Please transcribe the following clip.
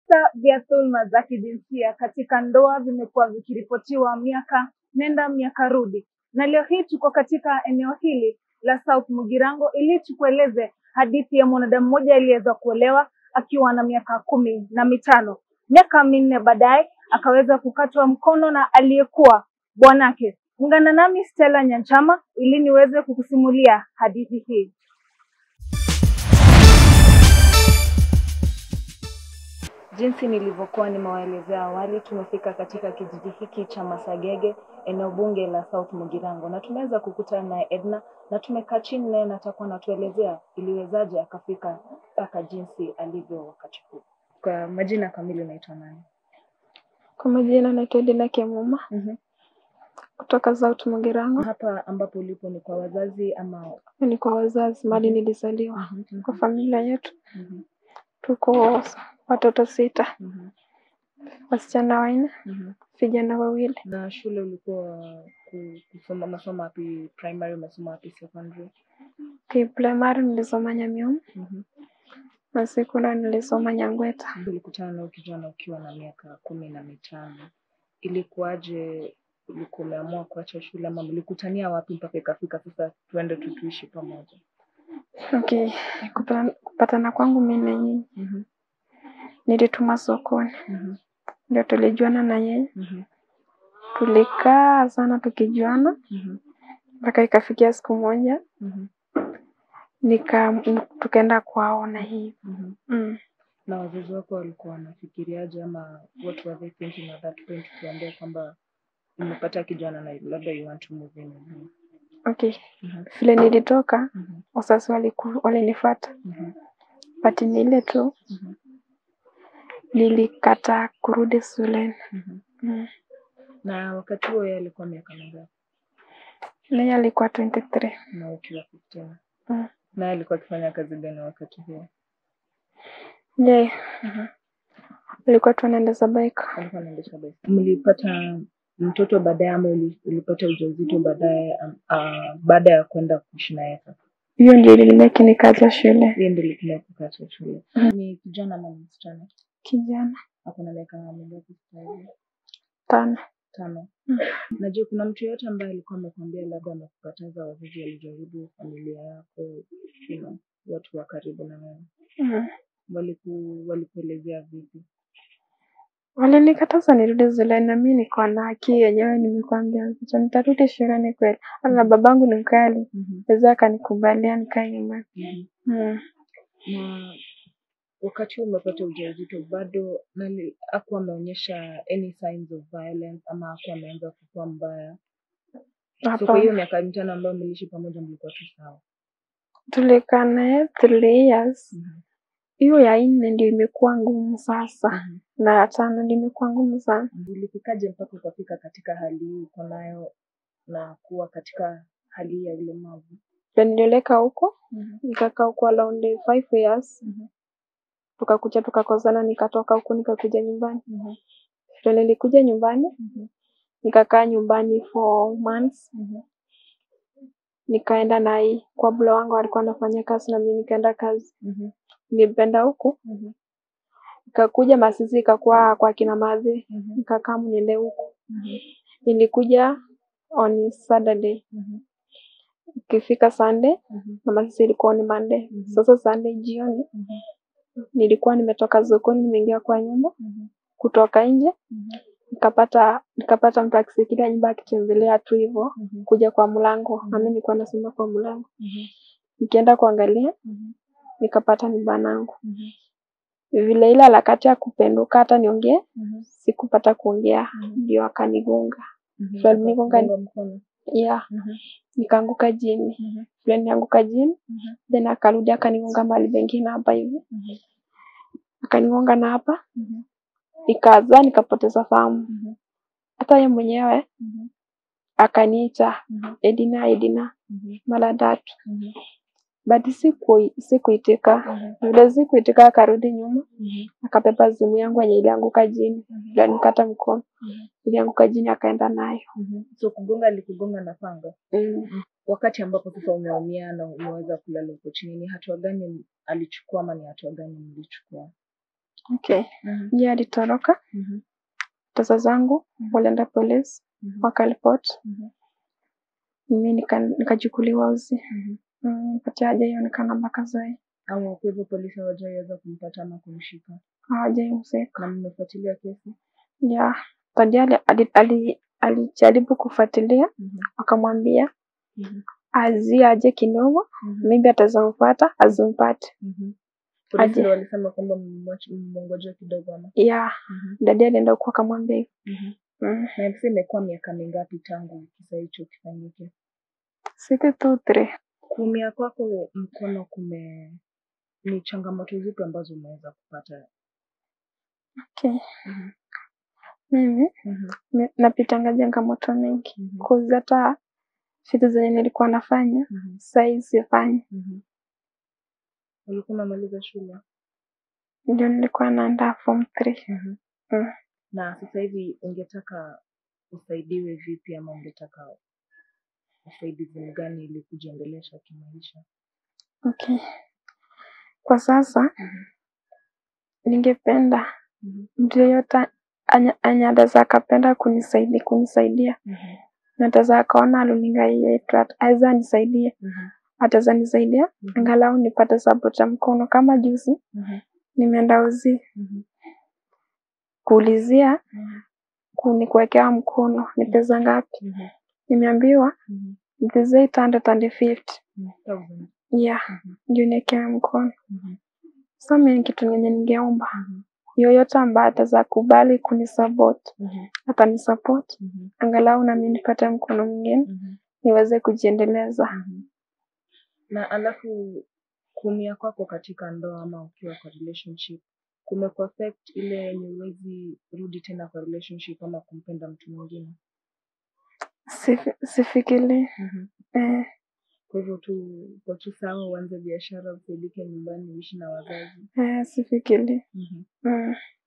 Visa vya dhuluma za kijinsia katika ndoa vimekuwa vikiripotiwa miaka nenda miaka rudi, na leo hii tuko katika eneo hili la South Mugirango ili tukueleze hadithi ya mwanadamu mmoja aliyeweza kuolewa akiwa na miaka kumi na mitano. Miaka minne baadaye akaweza kukatwa mkono na aliyekuwa bwanake. Ungana nami Stella Nyanchama ili niweze kukusimulia hadithi hii. Jinsi nilivyokuwa nimewaelezea awali, tumefika katika kijiji hiki cha Masagege, eneo bunge la South Mugirango, na tumeweza kukutana naye Edna na tumekaa chini naye na atakuwa anatuelezea iliwezaje akafika mpaka jinsi alivyo wakati huu. Kwa majina kamili unaitwa nani? Kwa majina naitwa Edina Kemuma mm kutoka South Mugirango. Hapa ambapo ulipo ni kwa wazazi ama? Ni kwa wazazi mahali Mhm. nilizaliwa. Mhm, Kwa familia yetu mhm, tuko watoto sita, mhm, wasichana wanne, mhm. vijana wawili. Na shule ulikuwa ku- kusoma masomo wapi? Primary umesoma wapi? Secondary? Kiprimary nilisoma Nyamium Mhm. na sekondari nilisoma Nyangweta. Ulikutana na huyu kijana ukiwa na miaka kumi na mitano. Ilikuwaje? Ulikuwa umeamua kuacha shule ama mlikutania wapi mpaka ikafika sasa tuende tu tuishi pamoja? Okay, kupatana, kupatana kwangu mimi na yeye Mhm, nilituma sokoni, mhm, ndio tulijuana na yeye. mhm, Tulikaa sana tukijuana mhm, mpaka ikafikia siku moja mhm, nika tukaenda kwao na hivi mhm. mm. Na wazazi wako walikuwa wanafikiriaje ama what were they thinking at that point tuambie kwamba umepata kijana na labda you want to move in with him? Okay, Mhm, vile nilitoka mhm, wazazi waliku- walinifuata mhm, but ni ile tu mhm, nilikataa kurudi shuleni mhm. mm. Na wakati huo yeye alikuwa miaka mingapi? naye alikuwa 23 Na ukiwa 15? mm. Naye alikuwa akifanya kazi gani wakati huo? ye Mhm. alikuwa tu anaendesha bike Alikuwa anaendesha baiskeli. Mlipata mtoto baadaye ama uli- ulipata ujauzito baadaye um, ah, baada ya kwenda kuishi naye sasa? hiyo ndio ilinimeki nikaja shule Hiyo ndio ilikuwa kukacha shule. Mhm. Ni kijana ama ni msichana? kijana Ako na miaka mingapi sasa hivi? tano Tano. Mm. Na je, kuna mtu yoyote ambaye alikuwa amekwambia labda amekukataza wazazi walijaribu familia yako, you know, watu wa karibu na wewe? mm. Waliku walikuelezea vipi? walinikataza nirudi shuleni na mi niko na haki yenyewe nimekwambia mtoto nitarudi shuleni kweli hata babangu ni mkali Mhm. weza akanikubalia nikae nyumbani Mhm. mm. na wakati huu umepata ujauzito bado nali hakuwa ameonyesha any signs of violence ama hakuwa ameanza kukua mbaya so kwa hiyo hapa miaka mitano ambayo mliishi pamoja mlikuwa tu sawa tulikaa naye three years Mhm. hiyo ya nne ndio imekuwa ngumu sasa Mhm. na ya tano ndio imekuwa ngumu sana ulifikaje mpaka ukafika katika hali hii uko nayo na kuwa katika hali hii ya ulemavu Ndio nilioleka huko Mhm. nikakaa huko around five years Mhm. tukakuja tukakosana nikatoka huku nikakuja nyumbani Mhm. ndio nilikuja nyumbani Mhm. nikakaa nyumbani for months Mhm. nikaenda na hii kwa bula wangu alikuwa anafanya kazi na mimi nikaenda kazi Mhm. nilipenda huku Mhm. nikakuja masisi ikakuwa kwa kina madhi Mhm. nikakaa mniende huku Mhm. nilikuja on saturday Mhm. ikifika sunday Mhm. na masisi ilikuwa ni monday Mhm. sasa sunday jioni Mhm. nilikuwa nimetoka sokoni nimeingia kwa nyumba Mhm. kutoka nje Mhm. nikapata nikapata mtu akisikilia nyumba akitembelea tu hivyo Mhm. kuja kwa mlango Mhm. na mimi nilikuwa nasimama kwa mlango Mhm. nikienda kuangalia Mhm. nikapata ni bwanangu Mhm. vile ile harakati ya kupenduka hata niongee Mhm. sikupata kuongea Mhm. ndio akanigonga Mhm. Vile alinigonga- Akakugonga mkono yeah Mhm. nikaanguka chini Mhm. vile nianguka chini Mhm. then akarudi akanigonga mahali pengine hapa hivi Mhm. akanigonga na hapa Mhm. nikaza nikapoteza fahamu Mhm. hata ye mwenyewe Mhm. akaniita Mhm. Edina Edina Mhm. mara tatu Mhm. but siku sikuitika Mhm. vile sikuitika akarudi nyuma Mhm. akabeba simu yangu yenye ilianguka chini Mhm. ndio nikata mkono Mhm. ilianguka chini akaenda nayo Mhm. so kugonga alikugonga na panga mm. wakati ambapo sasa umeumia na umeweza kulala huko chini ni hatua gani alichukua ama ni hatua gani mlichukua Okay. Mhm. Yeye alitoroka, Mhm. pesa zangu Mhm. walienda polisi Mhm. wakaripoti, Mhm. mimi nika- nikachukuliwa uzi Mhm. Mm, pati hajaionekana mpaka sai, Au kwa hivyo polisi hawajaweza kumpata ama kumshika, hawajaihusika. na mmefuatilia kesi? Ya baadaye ali- ali- ali- alijaribu kufuatilia, Mhm. wakamwambia Mhm. azie aje kidogo, Mhm. maybe atazampata azimpate. Mhm. Polisi Aje. ndio walisema kwamba mmwache- mmongoje kidogo ama? Ya Mhm. dadi alienda huko akamwambia hivyo. Mhm. Mm. Na msi imekuwa miaka mingapi tangu kisa hicho kifanyike? City two three. Kuumia kwako mkono kume ni changamoto zipi ambazo umeweza kupata? Okay. Mhm. Mimi Mhm. mi- napitanga changamoto mingi Mhm. kuzi hata vitu zenye nilikuwa nafanya Mhm. sahii sifanyi, Mhm. Ulikuwa umemaliza shule? ndio nilikuwa naandaa form three. Mhm. Mm. Na sasa hivi ungetaka usaidiwe vipi ama ungetaka usaidizi mgani ili kujiendelesha kimaisha? Okay. Kwa sasa Mhm. ningependa Mhm. mtu yeyote anya- anye ataweza akapenda kunisaidia kunisaidia Mhm. na ataweza akaona luninga hii yetu at- aweza nisaidie Mhm. ataweza nisaidia Mhm. angalau nipate support ya mkono kama juzi Mhm. nimeenda uzi Mhm. kuulizia Mhm. kuni kuwekea mkono ni pesa ngapi Mhm. nimeambiwa Mhm. it is 850 Mhm. Thousand. yeah Mhm. ndio niekea mkono Mhm. sasa mimi ni kitu yenye ningeomba Mhm. yoyote ambaye ataweza kubali kunisupport Mhm. atanisupport Mhm. angalau nami nipate mkono mwingine Mhm. niweze kujiendeleza Mhm. Na alafu kuumia kwako katika ndoa ama ukiwa kwa relationship kumekuaffect ile yenye huwezi rudi tena kwa relationship ama kumpenda mtu mwingine? Sifi- sifikiri Mhm. eh, Kwa hivyo tu kwa tu sawa uanze biashara usaidike nyumbani uishi na wazazi. eh, sifikiri Mhm. mm.